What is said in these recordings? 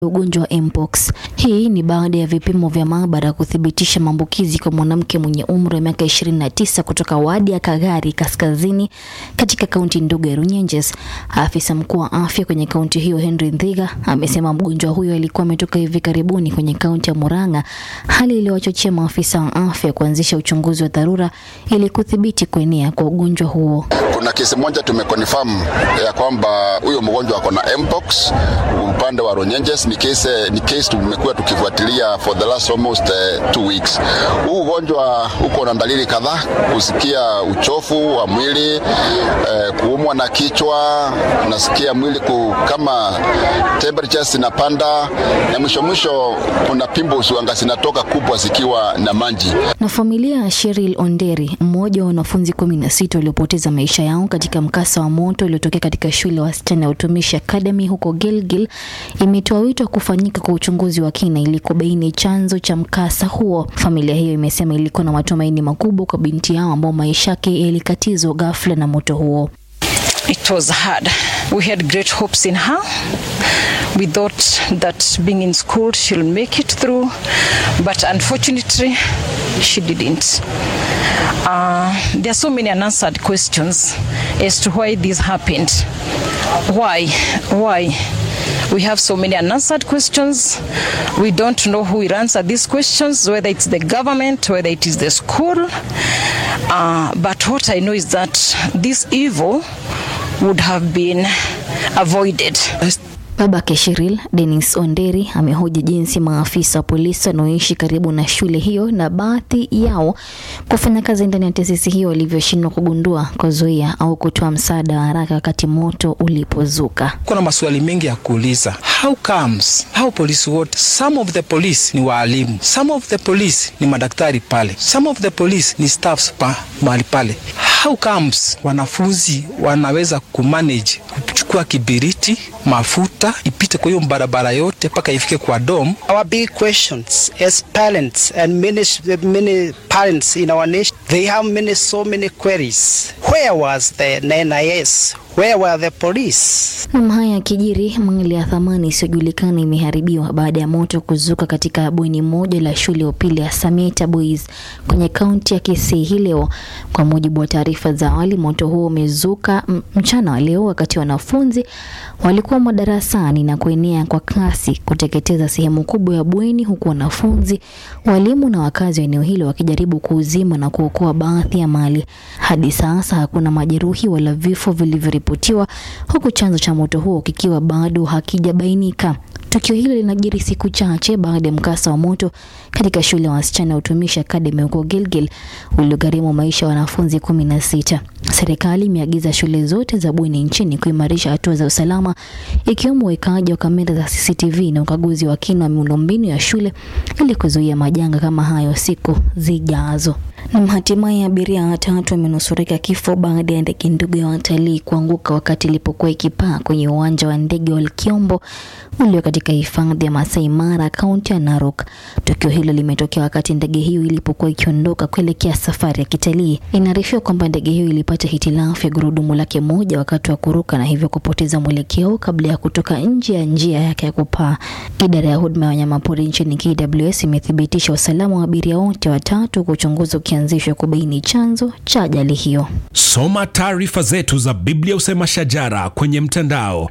ugonjwa wa mpox. Hii ni baada ya vipimo vya maabara kuthibitisha maambukizi kwa mwanamke mwenye umri wa miaka 29 kutoka wadi ya Kagari Kaskazini katika kaunti ndogo ya Runyenjes. Afisa mkuu wa afya kwenye kaunti hiyo Henry Ndhiga amesema mgonjwa huyo alikuwa ametoka hivi karibuni kwenye kaunti ya Murang'a, hali iliyowachochea maafisa wa afya kuanzisha uchunguzi wa dharura ili kudhibiti kuenea kwa ugonjwa huo. Kuna kesi moja tumeconfirm ya kwamba huyo mgonjwa ako na mpox upande wa Runyenjes. Ni kesi ni kesi tumekuwa tukifuatilia for the last almost uh, two weeks. Huu ugonjwa uko na dalili kadhaa: kusikia uchofu wa mwili, uh, kuumwa na kichwa, unasikia mwili ku, kama temperature zinapanda, na mwisho mwisho kuna pimples wanga zinatoka kubwa zikiwa na maji. Na familia ya Cheryl Onderi, mmoja wa wanafunzi kumi na sita waliopoteza maisha yao katika mkasa wa moto uliotokea katika shule ya wasichana ya Utumishi Academy huko Gilgil, imetoa wito wa kufanyika kwa uchunguzi wa kina ili kubaini chanzo cha mkasa huo. Familia hiyo imesema ilikuwa na matumaini makubwa kwa binti yao ambao maisha yake yalikatizwa ghafla na moto huo. It was hard. We had great hopes in her. We thought that being in school she'll make it through, but unfortunately, she didn't. Uh, there are so many unanswered questions as to why this happened. Why? Why? We have so many unanswered questions. We don't know who will answer these questions, whether it's the government, whether it is the school. Uh, but what I know is that this evil would have been avoided. Babake Cheryl, Dennis Onderi, amehoji jinsi maafisa wa polisi wanaoishi karibu na shule hiyo na baadhi yao kufanya kazi ndani ya taasisi hiyo walivyoshindwa kugundua, kuzuia au kutoa msaada wa haraka wakati moto ulipozuka. Kuna maswali mengi ya kuuliza. How comes hao polisi wote, some of the police ni waalimu, some of the police ni madaktari pale, some of the police ni staffs pa mahali pale. How comes wanafunzi wanaweza kumanage kuchukua kibiriti, mafuta ipite kwa hiyo barabara yote mpaka ifike kwa dom? Our big questions as parents and many, many parents in our nation, they have many, so many queries. Where was the NIS? Where were the police? Nam haya yakijiri, mali ya thamani isiyojulikana imeharibiwa baada ya moto kuzuka katika bweni moja la shule ya upili ya Samieta Boys kwenye kaunti ya Kisii hii leo. Kwa mujibu wa taarifa za awali, moto huo umezuka mchana wa leo wakati wanafunzi walikuwa madarasani na kuenea kwa kasi kuteketeza sehemu kubwa ya bweni, huku wanafunzi, walimu na wakazi wa eneo hilo wakijaribu kuuzima na kuokoa baadhi ya mali. Hadi sasa hakuna majeruhi wala vifo vilivyoripotiwa, huku chanzo cha moto huo kikiwa bado hakijabainika. Tukio hilo linajiri siku chache baada ya mkasa wa moto katika shule ya wasichana ya Utumishi Academy huko Gilgil uliogharimu maisha ya wanafunzi kumi na sita. Serikali imeagiza shule zote za bweni nchini kuimarisha hatua za usalama ikiwemo uwekaji wa kamera za CCTV na ukaguzi wa kina wa miundombinu ya shule ili kuzuia majanga kama hayo siku zijazo. Na hatimaye abiria watatu wamenusurika kifo baada ya ndege ndogo ya watalii kuanguka wakati ilipokuwa ikipaa kwenye uwanja wa ndege wa Kiombo ulio katika hifadhi ya Masai Mara, kaunti ya Narok. Tukio hilo limetokea wakati ndege hiyo ilipokuwa ikiondoka kuelekea safari ya kitalii. Inaarifiwa kwamba ndege hiyo ilipata hitilafu ya gurudumu lake moja wakati wa kuruka na hivyo kupoteza mwelekeo kabla ya kutoka nje ya njia yake ya kupaa. Idara ya huduma ya wanyamapori nchini KWS imethibitisha usalama wa abiria wote watatu, kwa uchunguzi ukianzishwa kubaini chanzo cha ajali hiyo. Soma taarifa zetu za Biblia Usema Shajara kwenye mtandao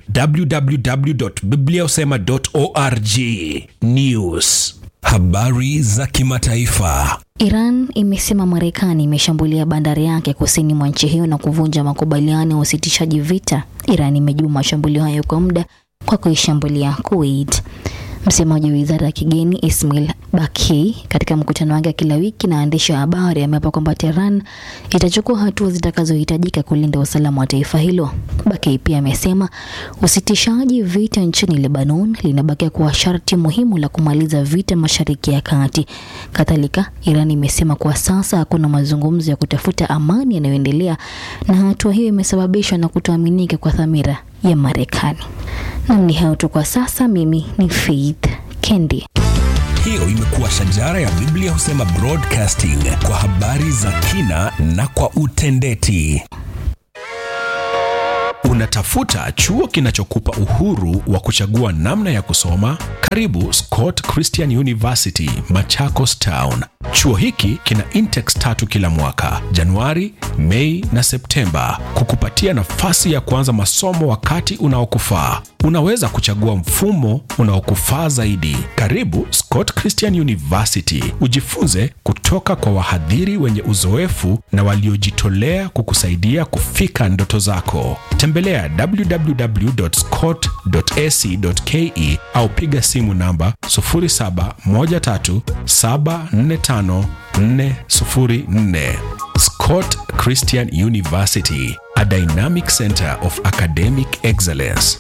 www.bibliausema.org. News, habari za kimataifa. Iran imesema Marekani imeshambulia bandari yake kusini mwa nchi hiyo na kuvunja makubaliano ya usitishaji vita. Iran imejibu mashambulio hayo kwa muda kwa kuishambulia Kuwait. Msemaji wa wizara ya kigeni Ismail Baki katika mkutano wake kila wiki na waandishi wa habari ameapa kwamba Tehran itachukua hatua zitakazohitajika kulinda usalama wa taifa hilo. Baki pia amesema usitishaji vita nchini Lebanon linabakia kuwa sharti muhimu la kumaliza vita Mashariki ya Kati. Kadhalika, Iran imesema kwa sasa hakuna mazungumzo ya kutafuta amani yanayoendelea na hatua hiyo imesababishwa na kutoaminika kwa dhamira ya Marekani. Nam ni hayo tu kwa sasa. Mimi ni Faith Kendi. Hiyo imekuwa Shajara ya Biblia Husema Broadcasting kwa habari za kina na kwa utendeti. Una Unatafuta chuo kinachokupa uhuru wa kuchagua namna ya kusoma? Karibu Scott Christian University, Machakos Town. Chuo hiki kina intakes tatu kila mwaka, Januari, Mei na Septemba, kukupatia nafasi ya kuanza masomo wakati unaokufaa. Unaweza kuchagua mfumo unaokufaa zaidi. Karibu Scott Christian University, ujifunze kutoka kwa wahadhiri wenye uzoefu na waliojitolea kukusaidia kufika ndoto zako. Tembelea www.scott.ac.ke au piga simu namba 0713745404. Scott Christian University, a dynamic center of academic excellence.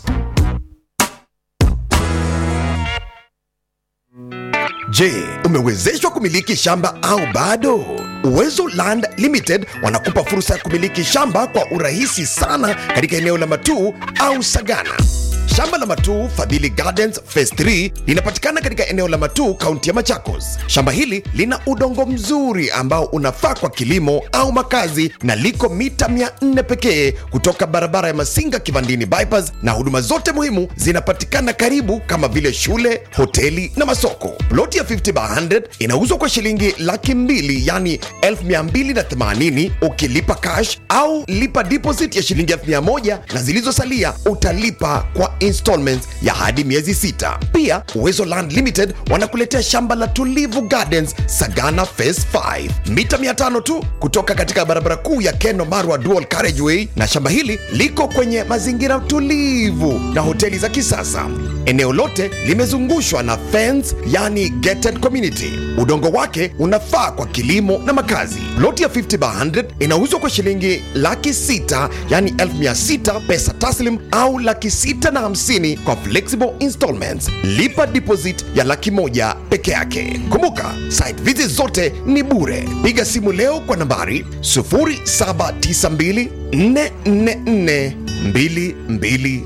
Je, umewezeshwa kumiliki shamba au bado? Uwezo Land Limited wanakupa fursa ya kumiliki shamba kwa urahisi sana katika eneo la Matuu au Sagana. Shamba la Matuu Fadhili Gardens Phase 3 linapatikana katika eneo la Matuu, kaunti ya Machakos. Shamba hili lina udongo mzuri ambao unafaa kwa kilimo au makazi na liko mita 400 pekee kutoka barabara ya Masinga Kivandini bypass, na huduma zote muhimu zinapatikana karibu kama vile shule, hoteli na masoko. Ploti ya 50 by 100 inauzwa kwa shilingi laki mbili yani 1280 ukilipa cash au lipa deposit ya shilingi 1000 na zilizosalia utalipa kwa installments ya hadi miezi sita. Pia Uwezo Land Limited wanakuletea shamba la Tulivu Gardens Sagana Phase 5 mita 500 tu kutoka katika barabara kuu ya Keno Marwa Dual Carriageway, na shamba hili liko kwenye mazingira tulivu na hoteli za kisasa. Eneo lote limezungushwa na fence, yani gated community. Udongo wake unafaa kwa kilimo na makazi. Loti ya 50 by 100 inauzwa kwa shilingi laki sita yani 1600 pesa taslim au laki sita na hamsini kwa flexible installments. Lipa deposit ya laki moja peke yake. Kumbuka, site visit zote ni bure. Piga simu leo kwa nambari 0792 444 222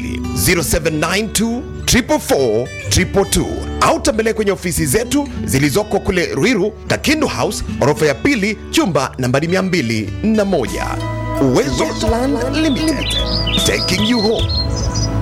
0792 444 222 au tembelea kwenye ofisi zetu zilizoko kule Ruiru, Kakindu House, orofa ya pili, chumba nambari 201. Uwezo Land Limited, taking you home.